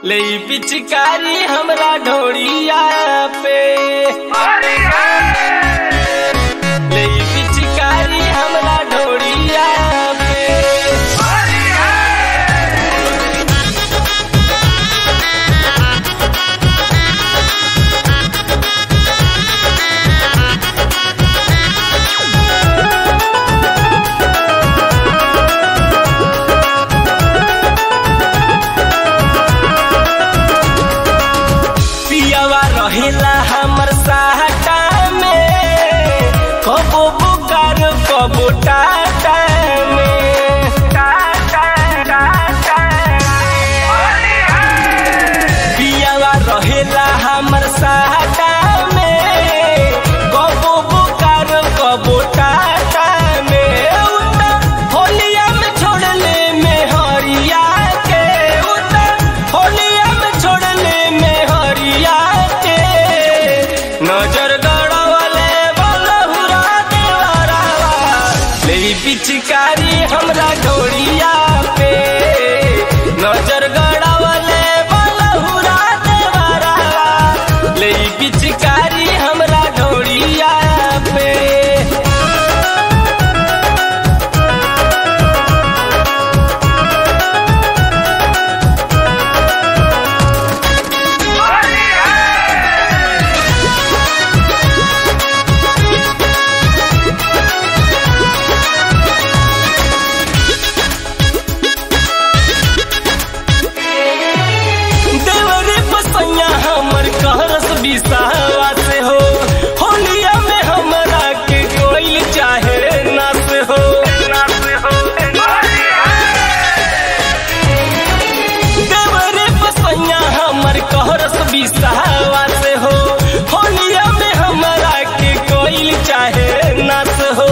ले पिचकारी हमरा ढोड़िया पे ले पिचकारी हमरा ढोड़िया पे पियावा रहेला हमर साहटा में कबो बुकार कबो टाटा में टाटा टाटा पियावा रहेला हमर साहटा में कबो बुकार कबो टाटा में उता होलिया में छोड़ले में हरिया के उता होलिया में छोड़ले में हरिया के नजर गड़वले बलहुरा देवरावा ले पिचकारी हमरा ढोड़िया पे नजर गड़वले बलहुरा देवरावा ले पिचकारी हमरा ढोड़िया पे देवरे पसैया हमर कहरस बिसावा से हो होलिया में हमरा के कोई चाहे ना से हो देवरे पसैया हमर कहरस बिसावा से हो होलिया में हमरा के कोई चाहे ना से हो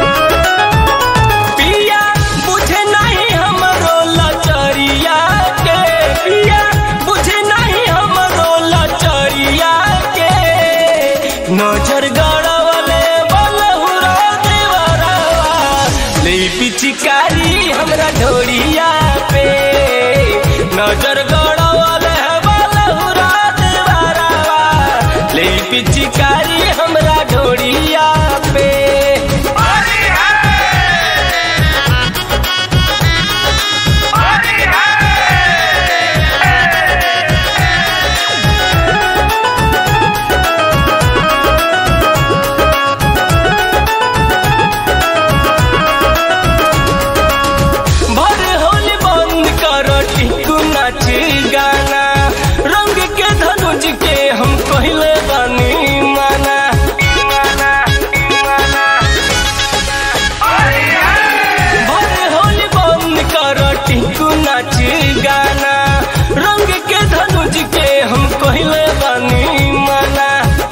पिया बुझे नहीं हमरो लचरिया के पिया बुझे नहीं हमरो लचरिया के नजर गड़वले बलहुरा देवरावा ले पिचकारी हमरा ढोड़िया पे नजर गड़वले बलहुरा देवरावा ले पिचकारी हमरा ढोड़िया पे भर होली बंद कर टिकू नाच गाना रंग के धनुज के हम कहले बानी माना भर होली बंद कर टिकू नाच गाना रंग के धनुज के हम कहले बानी माना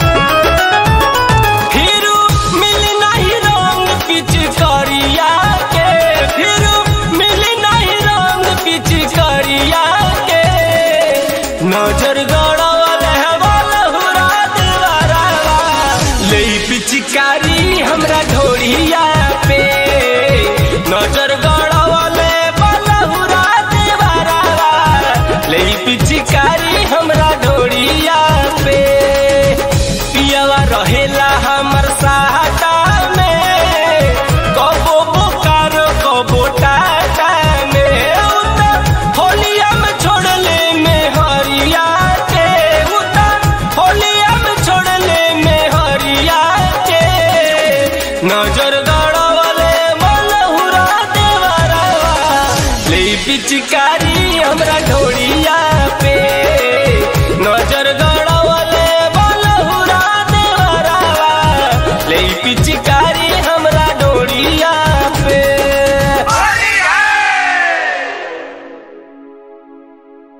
फिरू मिल नहीं रंग पिच करिया के फिरू मिल नहीं रंग पिच करिया के नजर गड़वल है बलहुरा देवरावा ले पिचकारी हमरा ढोड़िया पे नजर गड़वल है बलहुरा देवरावा ले पिचकारी हमरा ढोड़िया पे पियावा रहेला हमर साहटा में कबो बोकार कबो टाटा में उता होलिया में छोड़ले में हरिया के उता होलिया में छोड़ले में हरिया के नजर गड़वले मलहुरा देवरावा ले पिचकारी हमरा ढोड़िया पे नजर गड़